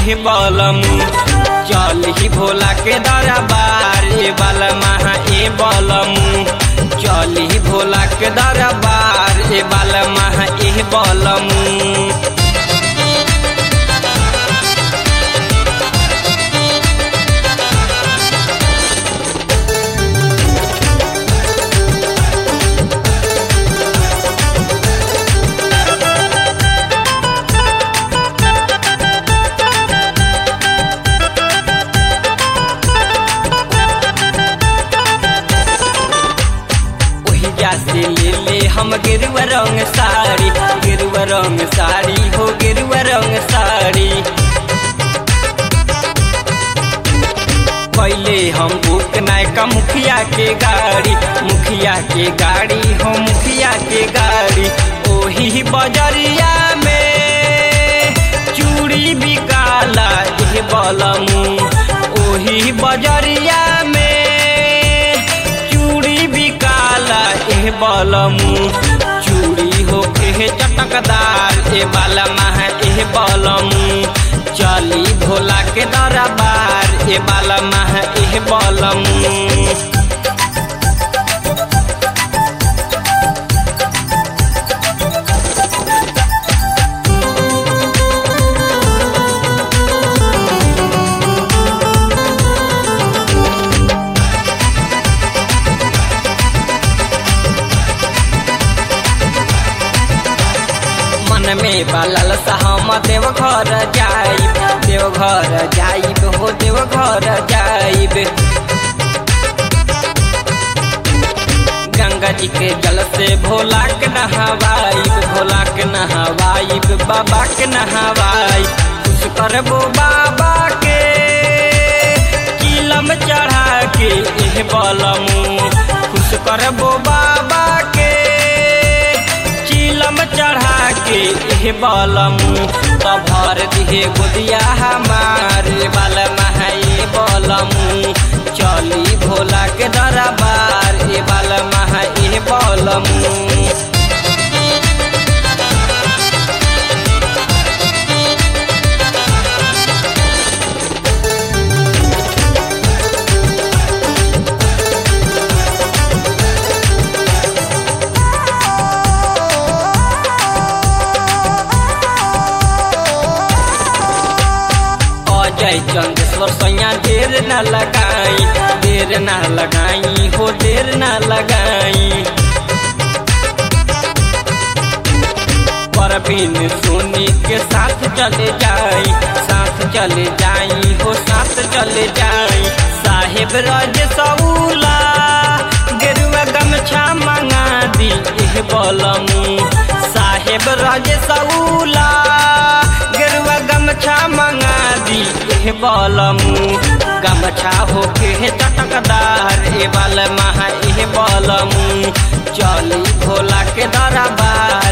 एह बलमू चली भोला के दरबार ए बलमा ए बलमू चली भोला के दरबार ए बलमा एह बलमू ओहिजा से ले ले हम गेरुआ रंग साड़ी गेरुआ रंग साड़ी हो गेरुआ रंग साड़ी पहले हम बुक नायका मुखिया के गाड़ी मुखिया के गाड़ी हो मुखिया के गाड़ी ओही बजरिया में चूड़ी बिकाला एह बलमू ओही बजरिया में चूड़ी बिकाला एह बलमू चूड़ी हो के चटकदार ए बालमा एह बलमू चली भोला के दरबार ए बालमा एह बलमू मन में बलल हम देव घर जाइब देव घर जाइब हो देव घर जाइब गंगा जी के जल से भोला के नहवाइब भोला के नहवाइब बाबा के नहवाइब खुश करबो बाबा के किलम चढ़ा के एह बलमू खुश करबो बाबा के चिलम चढ़ा के एह बलमू तो भर दिहे गोदिया हमार बलमा ए बलमू चली भोला के दरबार ए बलमा ए बलमू अजय चंदेश्वर सैया देर न लगाई देर न लगाई हो देर न लगाई परवीन सोनी के साथ चले जाई साथ चले जाई हो साथ चले जाई साहेब रज सऊला गेरुआ गमछा मंगा दी एह बलमू साहेब रज सऊला गेरुआ गमछा मंगा दी एह बलमू गमछा होके चटकदार ए बलमा एह बलमू चली भोला के दरबार